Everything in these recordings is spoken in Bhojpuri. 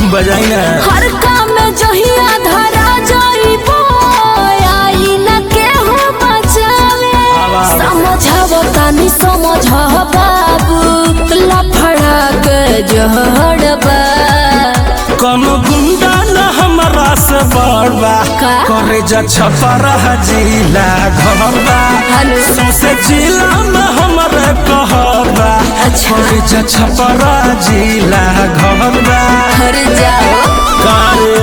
बजाई ना हर काम में जहिया धरा जाइबो आई न केहू बचावे आवाज। समझाव तानी समझ बाबू लफड़ा के जहड़बा कोनो गुंडा न हमरा से बड़बा का? करे जा छपरा जिला घरबा हेलो। सौसे जिला में हमरे कहरबा अच्छा। करे जा छपरा जिला घरबा हर जाओ कारे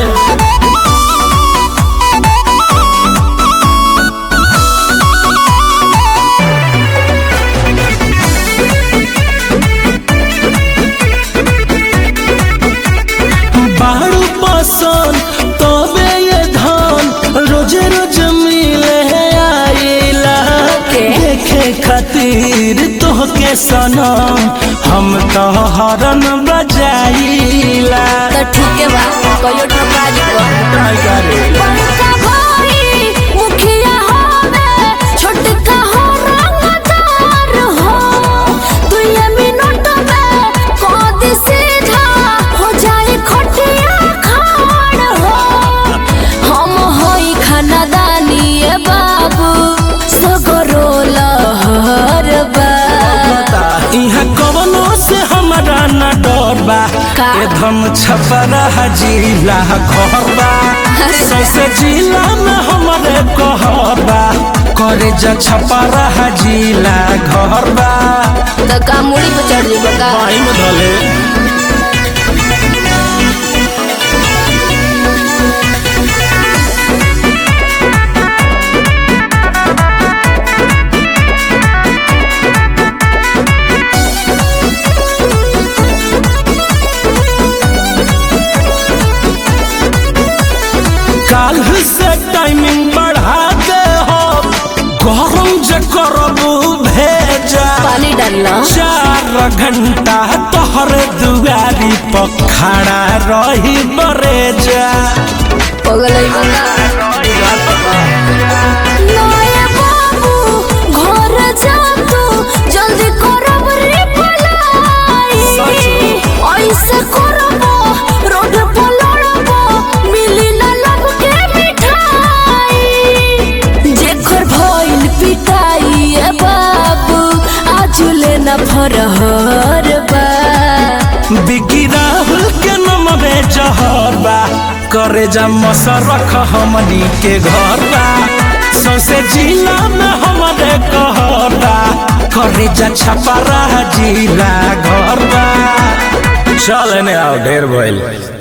बारू पसंद तबे ये धन रोजे रोज मिले आइला के? देखे खातिर तोहके सनम हम तो हरन बजाइला तो ठीक है बा कहियो ठोका दीबो बड़का भाई मुखिया होवे छोटका हो रंगदार हो तू ये मिनट में कद सीधा हो जाए खटिया खाड़ हो हम होई खानदानी ए बाबू सगरो लहर बा यहाँ कवनो से हमारा न डर बा का? ए धम छपरा जिला घर बा अरे सौसे जिला में हमारे कहर बा करे जा छपरा जिला घर बा तो का मुड़ी पे चढ़ जेबो का पाई में धले काल से टाइमिंग बढ़ा दे हो गरम जे करबू भेजा पानी डालना चार घंटा तोहर दुआरी पर खड़ा रही बरेजा पगलई बंगा नया बाबू घर जा तू जल्दी करब रे पलाई ऐसे करब रोड पर लड़ब मिली ना लब के मिठाई जेकर भइल पिटाई ए बाबू आज ले ना फरहर बा बिकी राहुल के नमवे जहर बा करे जा मसरख हमनी के घर बा सौसे जिला में हमारे कहर बा करे जा छपरा जिला घर बा चल ने आओ ढेर भइल